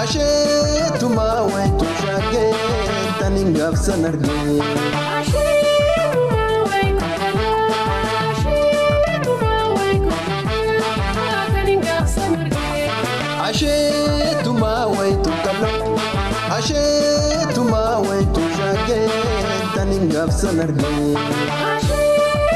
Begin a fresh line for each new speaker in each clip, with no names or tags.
Asheetuma wayitu shaakee tani gaafsan argee. Asheetuma wayitu kaloo asheetuma wayitu shaakee tani gaafsan argee.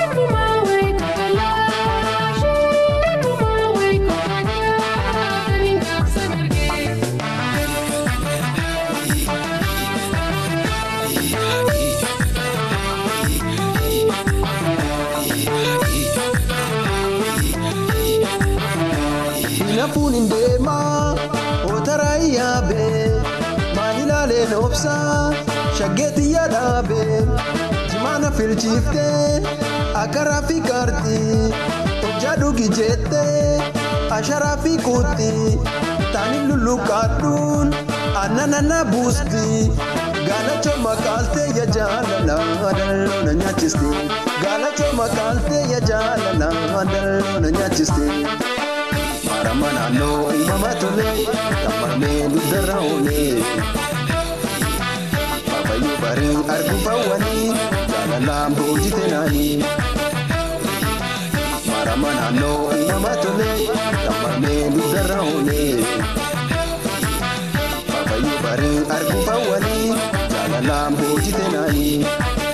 Hinafuun hin deemaa otaraa yaabee maal ilaaleen obsaa shaggeetti yaadaabee jimaana filchiiftee akka raafii kaartii hojjaa dhugi jettee asharaa fi kuutti taani lulluqaadhuun aannan anna buusti gaalacha makaaltee ya jaalala dalloo na nyaachiste gaalacha makaaltee ya jaalala dalloo na nyaachiste. Marama naannoo uumamaa tole tammaamee dugdarra oolee. Waaqayyo barii arguuf hawwanii jaalalaan boojite naanii. Marama naannoo uumamaa tole tammaamee dugdarra oolee. Waaqayyo barii arguuf hawwanii jaalalaan boojite naanii.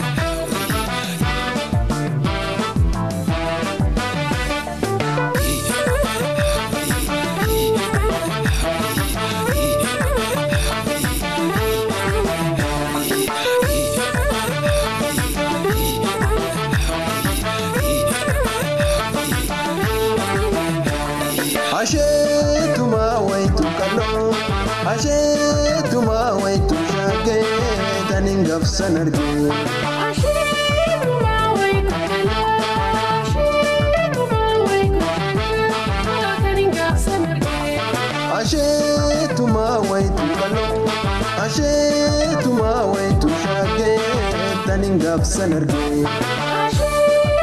Asheetuma wayitu kaloo asheetuma wayitu shaakee tani gaafsan argee. Asheetuma wayitu kaloo asheetuma wayitu shaakee tani gaafsan argee.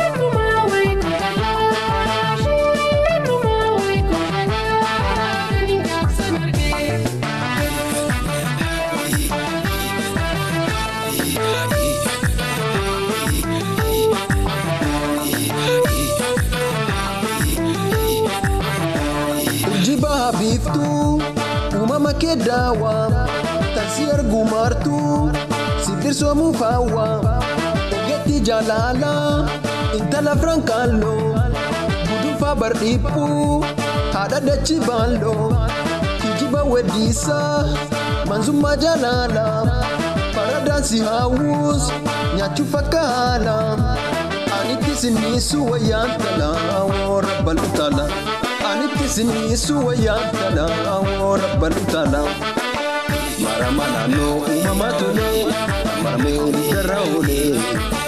Urjii biiftuu uumama kee daawwaa taksii arguu maartuu sibbirsoomu faawwaa ogeetti jaalala intala firankaaloo gudunfaa bardhiiphuu haadha dachi baalloo kijiba weddiisaa manzummaa jaalala paradaansii haawuus nyaachuuf akka haala anitti sinniisu wayyaan talaa warra bal'uutala. Anitti sinniisu wayyaan talaa warra bal'uutala. Marama naannoo uumamaa tole marmee dugdarra oolee.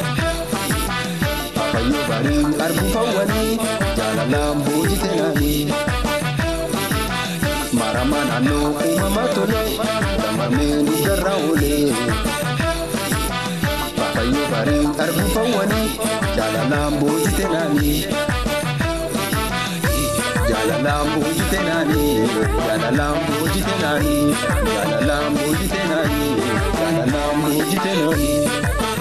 Waaqayyo barii arguuf hawwanii jaalalaan boojite naanii. Marama naannoo uumamaa tole marmee dugdarra oolee. Waaqayyo barii arguuf hawwanii jaalalaan boojite naanii. Jaalalaan boojite naanii jaalalaan boojite naanii jaalalaan boojite naanii jaalalaan boojite naanii.